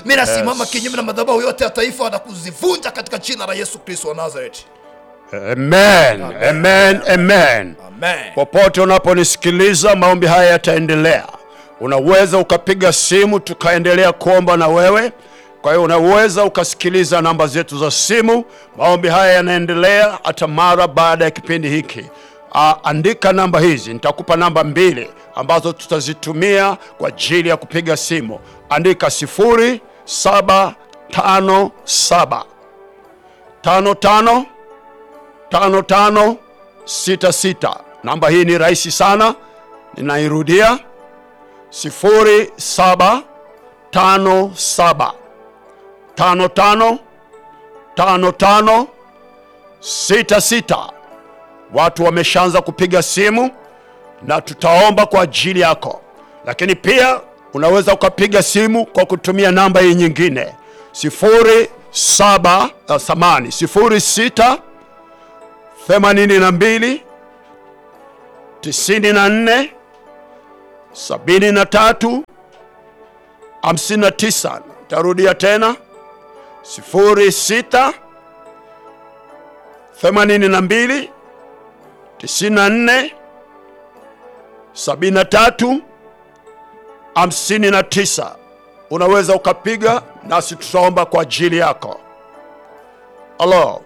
mi nasimama kinyume na madhabahu yote ya taifa na kuzivunja katika jina la yesu kristo wa nazareti Amen. Amen. Amen. amen Popote unaponisikiliza, maombi haya yataendelea. Unaweza ukapiga simu tukaendelea kuomba na wewe. Kwa hiyo unaweza ukasikiliza namba zetu za simu. Maombi haya yanaendelea hata mara baada ya kipindi hiki. Uh, andika namba hizi, nitakupa namba mbili ambazo tutazitumia kwa ajili ya kupiga simu. Andika sifuri saba tano saba tano tano tano tano sita sita. Namba hii ni rahisi sana, ninairudia sifuri saba tano saba tano tano tano tano sita sita. Watu wameshaanza kupiga simu na tutaomba kwa ajili yako, lakini pia unaweza ukapiga simu kwa kutumia namba hii nyingine sifuri saba uh, samani sifuri sita themanini na mbili tisini na nne sabini na tatu hamsini na tisa. Tarudia tena sifuri sita themanini na mbili tisini na nne sabini na tatu hamsini na tisa. Unaweza ukapiga nasi tutaomba kwa ajili yako. Halo.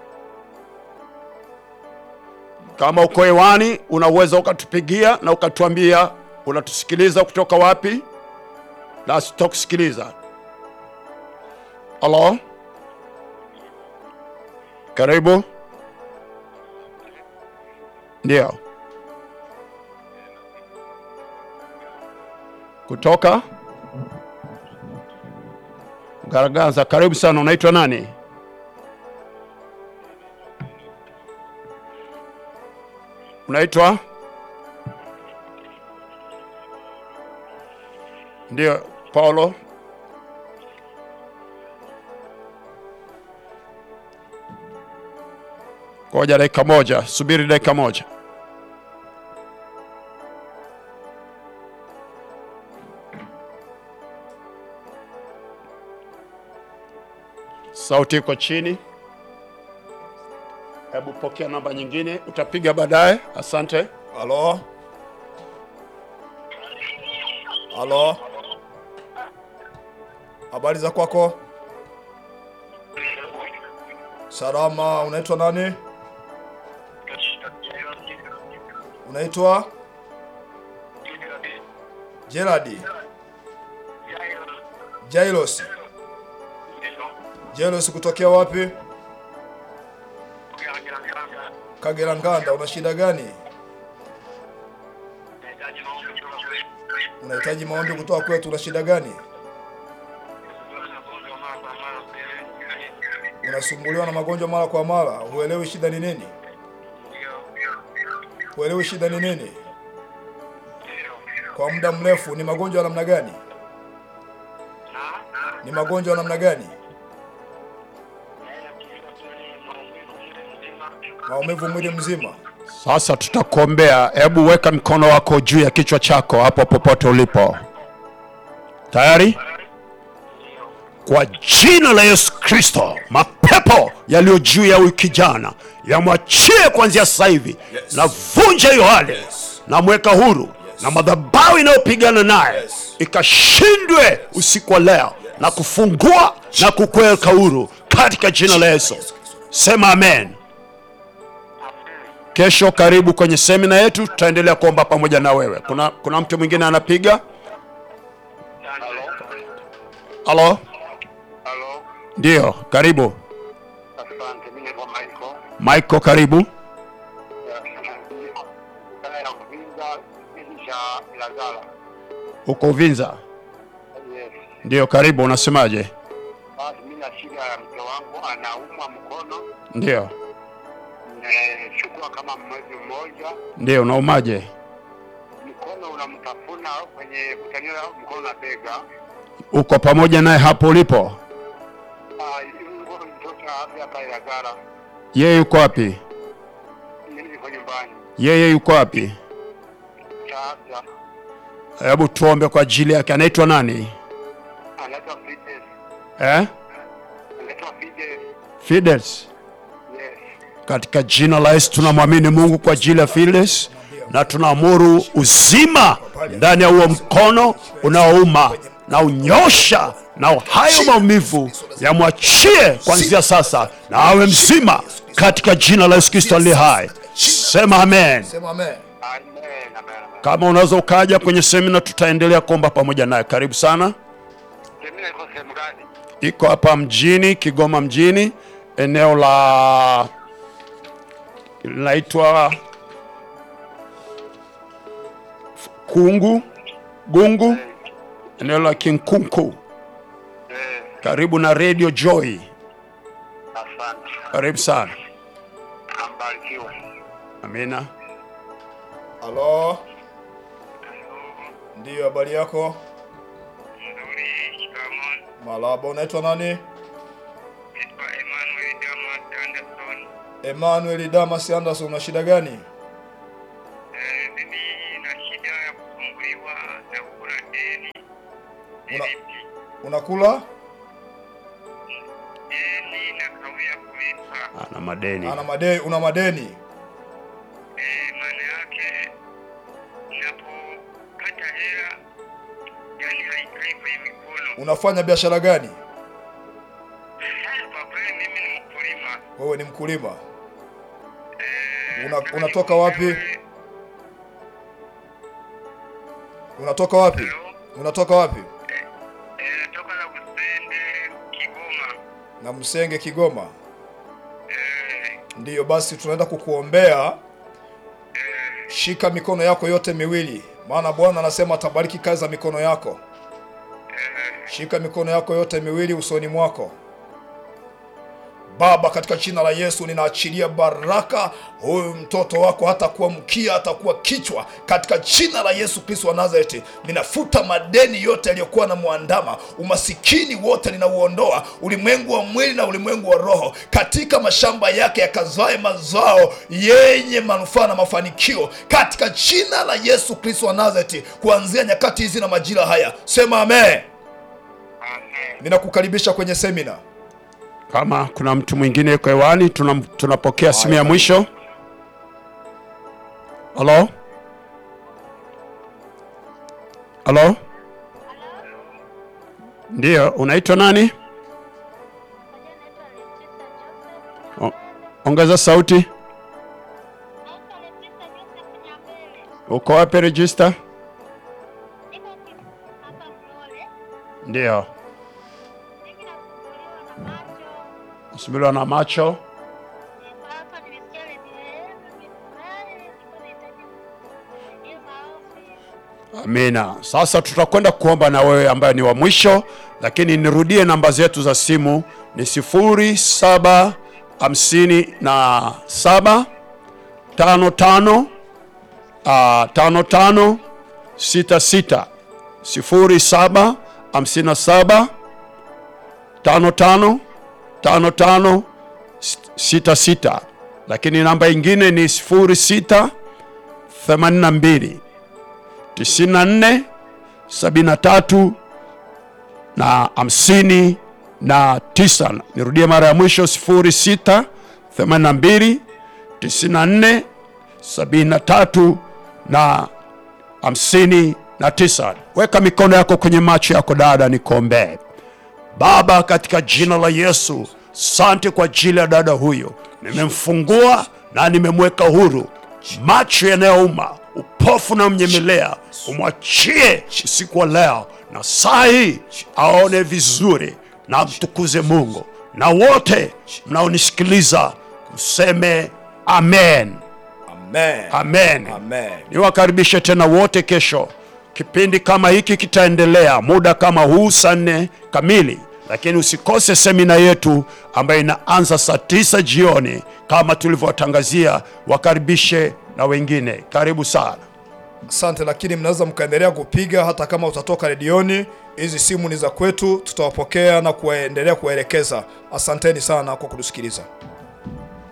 Kama uko hewani unaweza ukatupigia na ukatuambia unatusikiliza kutoka wapi, nasi tutakusikiliza. Halo, karibu. Ndio, kutoka Garagaza. Karibu sana. Unaitwa nani? Unaitwa? Ndio, Paulo. Ngoja dakika moja, subiri dakika moja. Sauti iko chini. Hebu pokea namba nyingine, utapiga baadaye. Asante. halo halo habari za kwako salama unaitwa nani unaitwa geradi jailos jailos kutokea wapi kagera nganda una shida gani unahitaji maombi kutoka kwetu una shida gani unasumbuliwa na magonjwa mara kwa mara huelewi shida ni nini huelewi shida ni nini kwa muda mrefu ni magonjwa ya namna gani ni magonjwa ya namna gani maumivu mwili mzima Sasa tutakuombea. Hebu weka mkono wako juu ya kichwa chako hapo popote ulipo. Tayari? Kwa jina la Yesu Kristo, mapepo yaliyo juu ya huyu kijana yamwachie kuanzia sasa hivi. Yes. Navunja hiyo hali, Yes. namweka huru na madhabahu inayopigana naye Yes. ikashindwe usiku wa leo na kufungua na kukuweka huru katika jina la Yesu. Sema amen. Kesho karibu kwenye semina yetu, tutaendelea kuomba pamoja na wewe. Kuna, kuna mtu mwingine anapiga. Halo, Halo, ndio, karibu asante. Mimi naitwa Michael. Michael, karibu. Wilaya ya Uvinza, kijiji cha Ilagala. Uko Uvinza? Yes. Ndio, karibu. Unasemaje? Basi mimi na shida ya mke wangu anaumwa mkono, Ndio, nimechukua kama mwezi mmoja, ndio. Unaumaje? mkono unamtafuna kwenye kutanio mkono na bega. Uko pamoja naye hapo ulipo? Ah, hivi mkono mtoto afya hapa Ilagala. Yeye yuko wapi? Mimi niko nyumbani. Yeye yuko wapi? Cha afya Hebu tuombe kwa ajili yake. Anaitwa nani? anaitwa Fitness. eh? Naitwa Fide. Fides. Yes. Katika jina la Yesu tunamwamini Mungu kwa ajili ya Fides na tunaamuru uzima ndani ya huo mkono unaouma na unyosha na hayo maumivu yamwachie kuanzia sasa na awe mzima katika jina la Yesu Kristo aliye hai. Sema amen. Sema amen. Amen. Amen. Amen. Kama unaweza ukaja kwenye semina, tutaendelea kuomba pamoja naye. Karibu sana. Semina iko sehemu gani? Iko hapa mjini Kigoma mjini, eneo la linaitwa Kungu Gungu, eneo la Kinkunku, Eh, karibu na Radio Joy. asante. Karibu sana. Ambarikiwe. Amina. Halo. Ndiyo, habari yako? Nzuri. Shikamoo. Malaba, unaitwa nani? Naitwa Emmanuel Damas Anderson. Emmanuel Damas Anderson, una shida gani? Eh, mimi na shida ya kusumbuliwa na kula deni. Una- Nilipi. Unakula? Deni na kawia kulipa. Ana madeni. Ana madeni, una madeni? Eh, maana yake ninapopata hela yani haikai kwenye mikono. Unafanya biashara gani? Eh, Kwa kweli mimi ni mkulima. Wewe ni mkulima? Eh, Una- nataka unatoka wapi? nikuelewe- Unatoka wapi? Hello? Unatoka wapi? Eh, natoka la Kusende, Kigoma. Na Msenge, Kigoma. Eh, Ndiyo, basi tunaenda kukuombea. eh, Shika mikono yako yote miwili, maana Bwana anasema atabariki kazi za mikono yako. eh, Shika mikono yako yote miwili usoni mwako. Baba, katika jina la Yesu ninaachilia baraka. Huyu mtoto wako hatakuwa mkia, atakuwa kichwa, katika jina la Yesu Kristo wa Nazareti. Ninafuta madeni yote yaliyokuwa na mwandama, umasikini wote ninauondoa, ulimwengu wa mwili na ulimwengu wa roho, katika mashamba yake yakazae mazao yenye manufaa na mafanikio, katika jina la Yesu Kristo wa Nazareti, kuanzia nyakati hizi na majira haya. Sema amen. amen. Ninakukaribisha kwenye semina. Kama kuna mtu mwingine yuko hewani, tuna- tunapokea simu ya mwisho. Halo, halo, ndiyo, unaitwa nani? O- Ongeza sauti. Uko wapi register? Ndiyo, nasumbuliwa na macho. Amina. Sasa tutakwenda kuomba na wewe ambaye ni wa mwisho, lakini nirudie namba zetu za simu ni sifuri saba hamsini na saba tano tano ah, tano tano sita sita sifuri saba hamsini na saba tano tano tano tano sita sita, lakini namba ingine ni sifuri sita themanini na mbili 94 73 na hamsini na tisa. Nirudie mara ya mwisho 06 82 94 73 na hamsini na tisa. Weka mikono yako kwenye macho yako dada, nikuombee. Baba, katika jina la Yesu, sante kwa ajili ya dada huyo, nimemfungua na nimemweka huru. Macho yanayouma, upofu na mnyemelea, umwachie usiku wa leo, na saa hii aone vizuri na mtukuze Mungu. Na wote mnaonisikiliza mseme amen, Amen. amen. Amen. Niwakaribishe tena wote kesho. Kipindi kama hiki kitaendelea muda kama huu saa nne kamili, lakini usikose semina yetu ambayo inaanza saa tisa jioni kama tulivyowatangazia. Wakaribishe na wengine, karibu sana. Asante, lakini mnaweza mkaendelea kupiga hata kama utatoka redioni. Hizi simu ni za kwetu, tutawapokea na kuendelea kuwaelekeza. Asanteni sana kwa kutusikiliza.